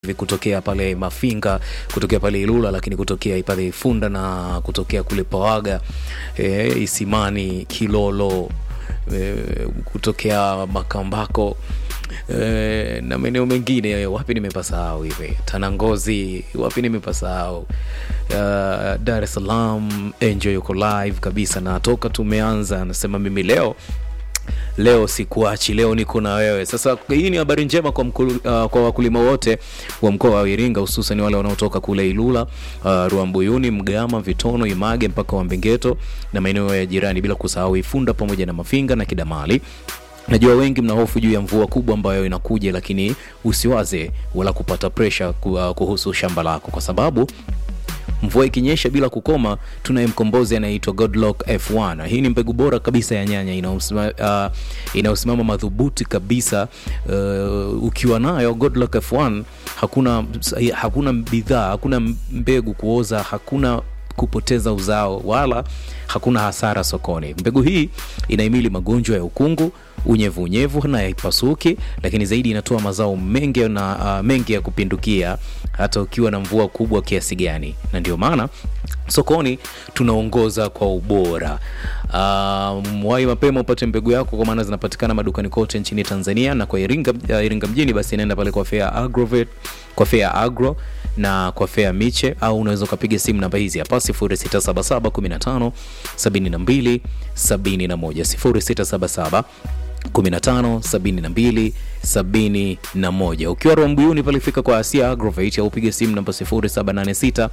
hivi kutokea pale Mafinga, kutokea pale Ilula, lakini kutokea pale Ifunda na kutokea kule Pawaga, e, Isimani, Kilolo, e, kutokea Makambako e, na maeneo mengine. Wapi nimepasahau hivi? Tanangozi, wapi nimepasahau? Uh, Dar es Salaam, Enjoy yuko live kabisa, na toka tumeanza anasema mimi leo leo sikuachi, leo niko na wewe. Sasa hii ni habari njema kwa, mkulu, uh, kwa wakulima wote wa mkoa wa Iringa, hususan wale wanaotoka kule Ilula, uh, Ruambuyuni, Mgama, Vitono, Image mpaka Wambengeto na maeneo ya jirani, bila kusahau Ifunda pamoja na Mafinga na Kidamali. Najua wengi mna hofu juu ya mvua kubwa ambayo inakuja, lakini usiwaze wala kupata pressure kuhusu shamba lako kwa sababu mvua ikinyesha bila kukoma, tunaye mkombozi anaitwa Godlock F1. Hii ni mbegu bora kabisa ya nyanya inayosimama uh, inayosimama madhubuti kabisa. Uh, ukiwa nayo Godlock F1 hakuna hakuna bidhaa, hakuna mbegu kuoza, hakuna kupoteza uzao wala hakuna hasara sokoni. Mbegu hii inahimili magonjwa ya ukungu, unyevu unyevu na haipasuki, lakini zaidi inatoa mazao mengi na uh, mengi ya kupindukia hata ukiwa na mvua kubwa kiasi gani, na ndio maana sokoni tunaongoza kwa ubora. Uh, mwai mapema upate mbegu yako, kwa maana zinapatikana madukani kote nchini Tanzania na kwa Iringa, uh, Iringa mjini, basi inaenda pale kwa Fair Agrovet, kwa Fair Agro na kwa Fair Miche, au unaweza ukapiga simu namba hizi hapa 0677 15 72 71 0677 15 72 71. Ukiwa Rwambuyuni pale fika kwa Asia Agrovet au piga simu namba 0786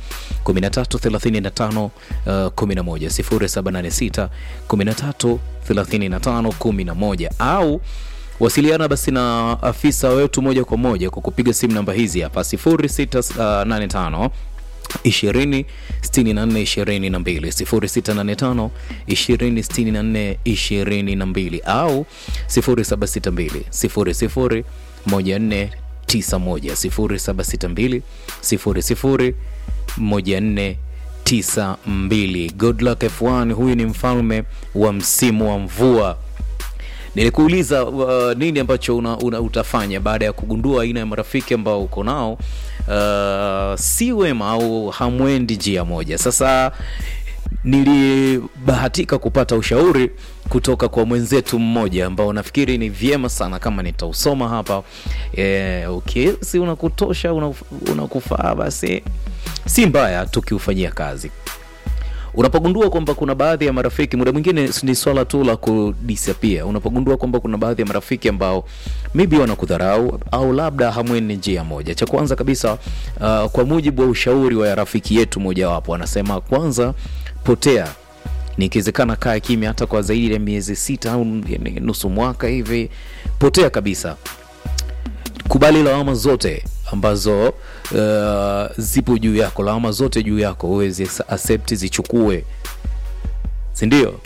13 35 11 0786 13 35 11 au wasiliana basi na afisa wetu moja kwa moja kwa kupiga simu namba hizi hapa 0685 20 64 22 0685 20 64 22 au 0762 00 14 91 0762 00 14 92. Godluck F1 huyu ni mfalme wa msimu wa mvua. Nilikuuliza uh, nini ambacho una, una utafanya baada ya kugundua aina ya marafiki ambao uko nao uh, si wema au hamwendi njia moja. Sasa nilibahatika kupata ushauri kutoka kwa mwenzetu mmoja ambao nafikiri ni vyema sana kama nitausoma hapa e, okay, si unakutosha unakufaa, una basi si mbaya tukiufanyia kazi. Unapogundua kwamba kuna baadhi ya marafiki, muda mwingine ni swala tu la kudisappear. Unapogundua kwamba kuna baadhi ya marafiki ambao maybe wanakudharau au labda hamweni njia moja, cha kwanza kabisa uh, kwa mujibu wa ushauri wa rafiki yetu mojawapo, anasema kwanza, potea nikiwezekana kaa kimya hata kwa zaidi ya miezi sita au nusu mwaka hivi, potea kabisa. Kubali lawama zote ambazo uh, zipo juu yako, lawama zote juu yako uweze accept, zichukue, si ndio?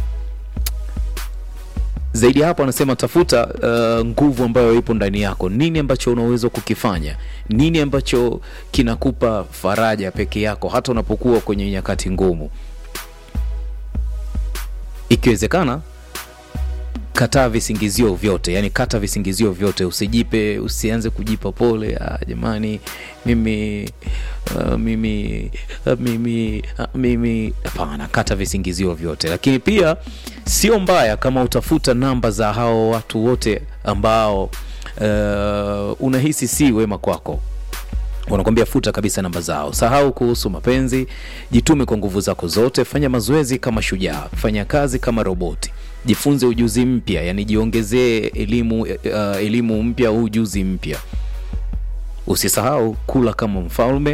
Zaidi ya hapo, anasema tafuta uh, nguvu ambayo ipo ndani yako. Nini ambacho unaweza kukifanya? Nini ambacho kinakupa faraja peke yako, hata unapokuwa kwenye nyakati ngumu? Ikiwezekana kataa visingizio vyote, yani kata visingizio vyote, usijipe, usianze kujipa pole. Ah, jamani mimi uh, mimi uh, mimi uh, mimi. Hapana, kata visingizio vyote. Lakini pia sio mbaya kama utafuta namba za hao watu wote ambao uh, unahisi si wema kwako wanakwambia futa kabisa namba zao. Sahau kuhusu mapenzi, jitume kwa nguvu zako zote. Fanya mazoezi kama shujaa, fanya kazi kama roboti, jifunze ujuzi mpya, yani jiongezee elimu, uh, elimu mpya au ujuzi mpya. Usisahau kula kama mfalme,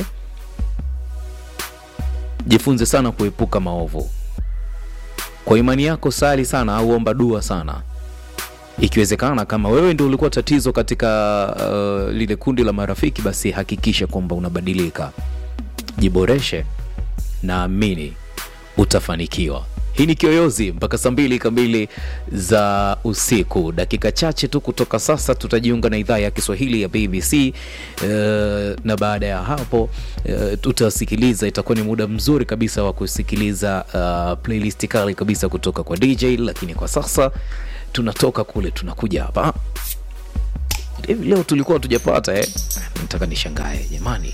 jifunze sana kuepuka maovu. Kwa imani yako sali sana au omba dua sana ikiwezekana kama wewe ndio ulikuwa tatizo katika uh, lile kundi la marafiki, basi hakikisha kwamba unabadilika, jiboreshe, naamini utafanikiwa. Hii ni Kiyoyozi mpaka saa mbili kamili za usiku. Dakika chache tu kutoka sasa tutajiunga na idhaa ya Kiswahili ya BBC uh, na baada ya hapo uh, tutasikiliza, itakuwa ni muda mzuri kabisa wa kusikiliza uh, playlist kali kabisa kutoka kwa DJ, lakini kwa sasa tunatoka kule tunakuja hapa hivi leo tulikuwa tujapata eh? nataka nishangae jamani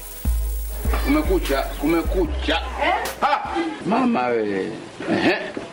Kumekucha, kumekucha. Ha! Mama wewe. Ehe.